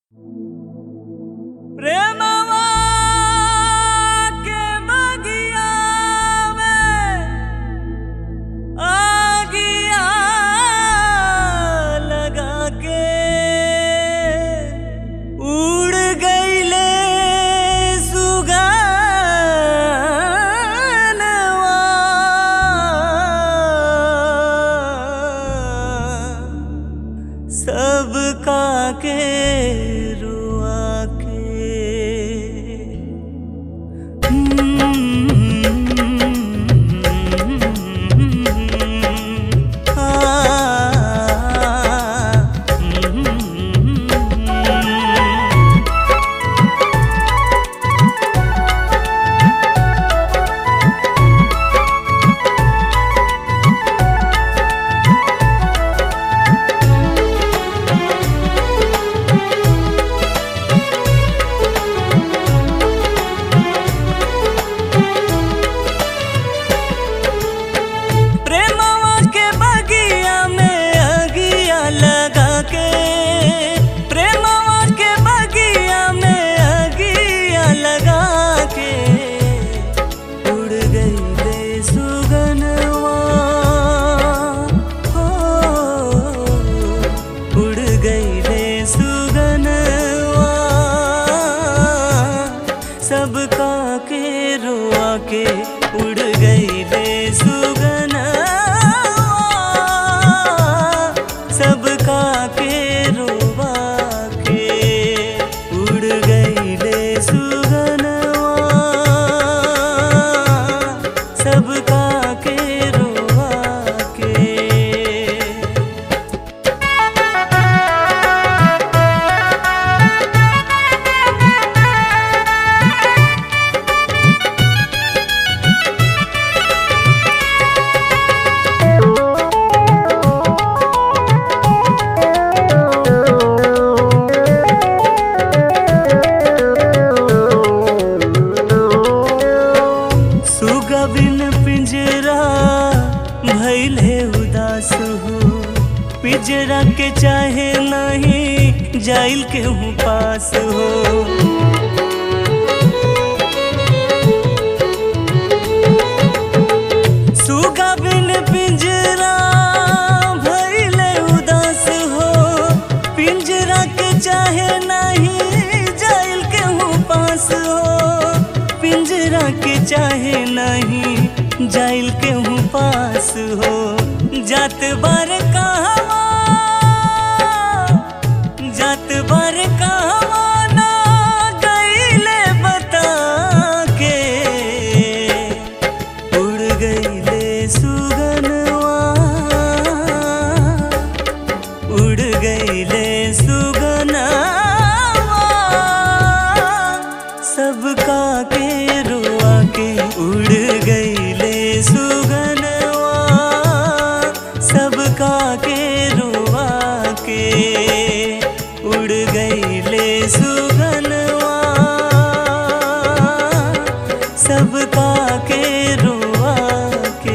प्रेमवा के बगिया में आगिया लगा के उड़ गईले सुगनवा सब काके रुआ के प्रेमवा के बगिया में अगिया लगा के प्रेमवा के बगिया में अगिया लगा के उड़ गईले सुगनवा हो उड़ गईले सुगनवा सबका के रोआ के उड़ गईले सुगनवा सबका के रोआ के उड़ गईले सुगनवा सबका के रोआ के सुगा बिन पिंजरा भैले उदास हो पिंजरा के चाहे नहीं जाइल के हूँ पास हो सुगा बिन पिंजरा भैले उदास हो पिंजरा के चाहे नहीं जाइल के हूँ पास हो पिंजरा के चाहे नहीं जाइल के हूँ पास हो जात बार कहवा जात बार कहवा ना गईले बता के उड़ गईले सुगनवा उड़ गईले सुगनवा सबका के रुआ के उड़ गईले सुगनवा सबका के रुआ के उड़ गईले सुगनवा सबका के रुआ के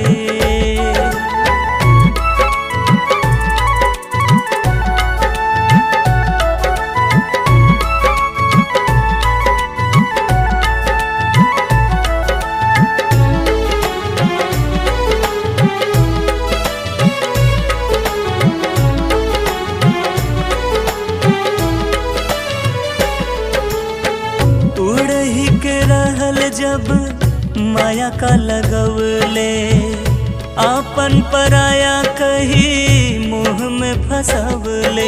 उड़ही के रहल जब माया का लगवले आपन पराया कही मुँह में फसवले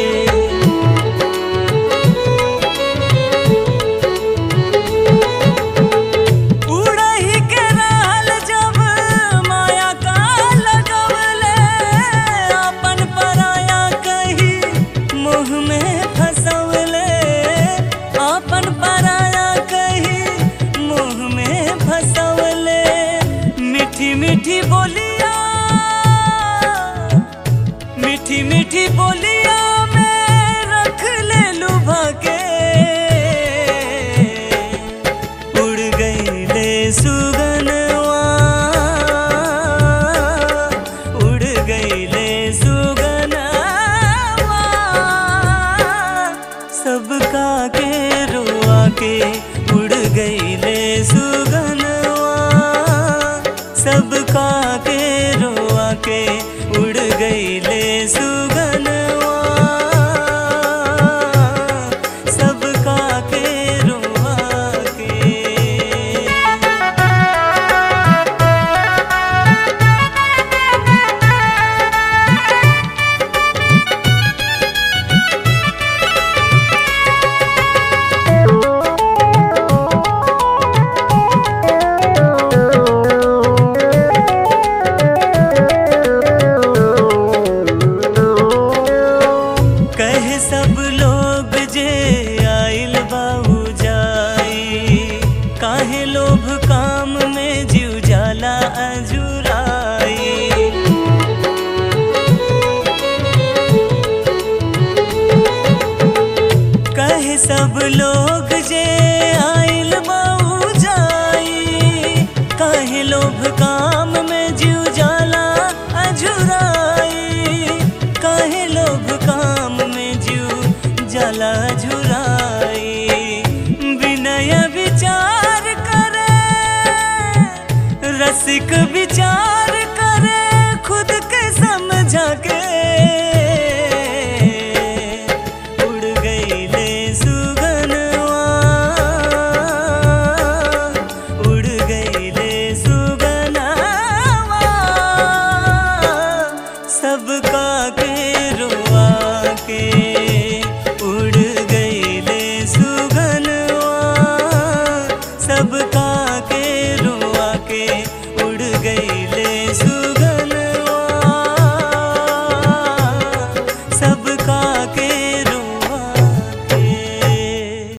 उड़ही के रहल जब माया का लगवले आपन पराया कही मुँह में फसवले आपन पराया कही मुँह में फसवले मीठी मीठी बोलिया मीठी मीठी बोलिया में सबका के रुआ के उड़ गईले सुगनवा सबका के रुआ के उड़ गईले सुगनवा सबका के रुआ के कहे सब लोग जे आइल बाबू जाई काहे लोभ काम में जीव जाला अजुराई कहे सब लोग जे आइल बाबू जाई काहे लोभ काम में जीव जाला अजुराई काहे लोभ काम में जीव जाला झुरा